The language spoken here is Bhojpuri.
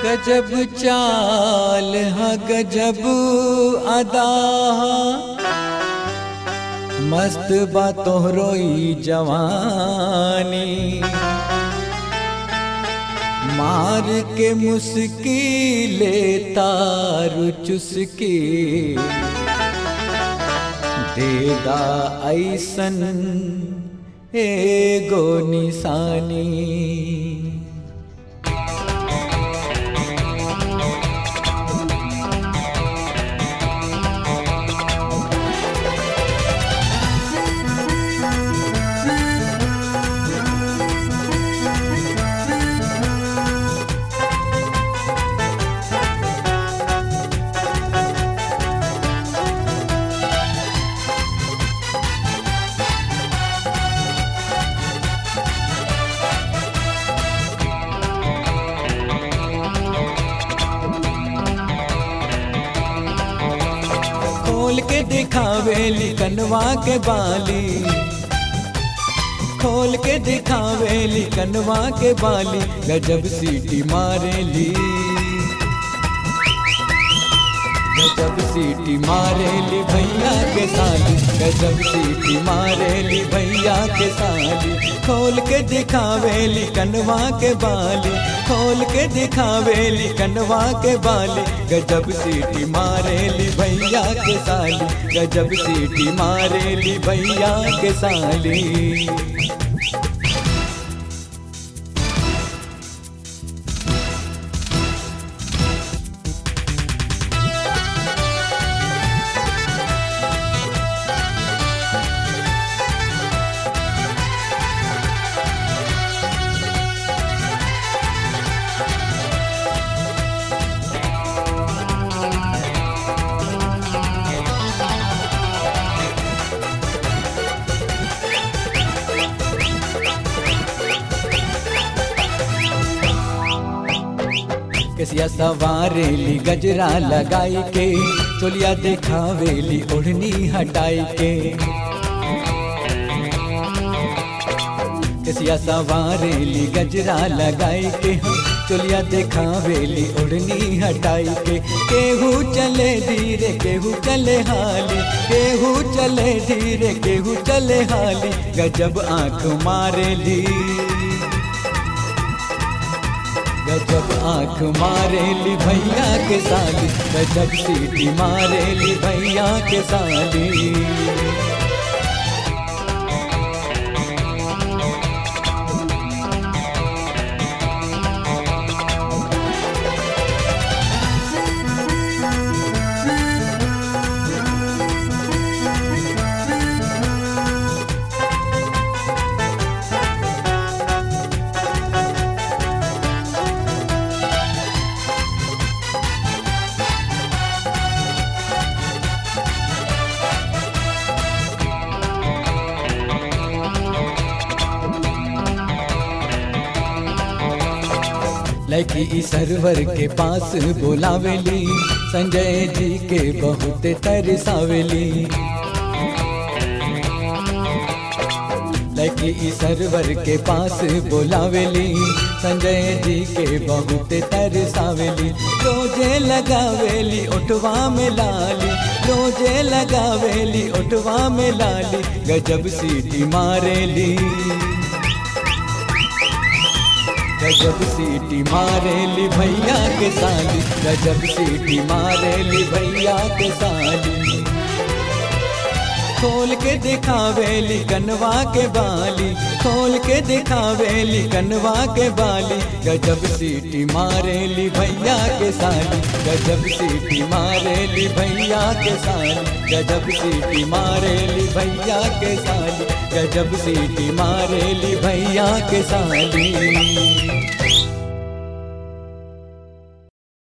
गजब चाल हा गजब अदा हा मस्त बा तोहरो ई जवानी मार के मुस्किले तारु चुसकी देदा ऐसन एगो निशानी खोल के दिखावेली कनवा के बाली खोल के दिखावेली कनवा के बाली गजब सीटी मारेली गजब सीटी मारेली भैया के साली गजब सीटी मारेली भैया के साली खोल के दिखावेली कनवा के बाली खोल के दिखावेली कनवा के बाली गजब सीटी मारेली भैया के साली गजब सीटी मारेली भैया के साली कसिया सवारेली गजरा लगाई के चोलिया देखावेली ओढ़नी हटाई के कसिया सवारेली गजरा लगाई के चोलिया देखावेली ओढ़नी हटाई के केहू चले धीरे केहू चले हाली केहू चले धीरे केहू चले हाली गजब आंख मारेली गजब आंख मारेली भैया के साली गजब सीटी मारेली भैया के साली लड़की ई सरवर के पास बोलावेली संजय जी के बहुत तरसावेली लड़की ई सरवर के पास बोलावेली संजय जी के बहुत तरसावेली रोजे लगावेली उठवा में लाली रोजे लगावेली उठवा में लाली गजब सीटी मारेली गजब सीटी मारेली भैया के साली गजब सीटी मारेली भैया के साली खोल के दिखावेली कनवा के बाली खोल के दिखावेली कनवा के बाली गजब सीटी मारेली भैया के साली गजब सीटी मारेली भैया के साली गजब सीटी मारेली भैया के साली गजब सीटी मारेली भैया के साली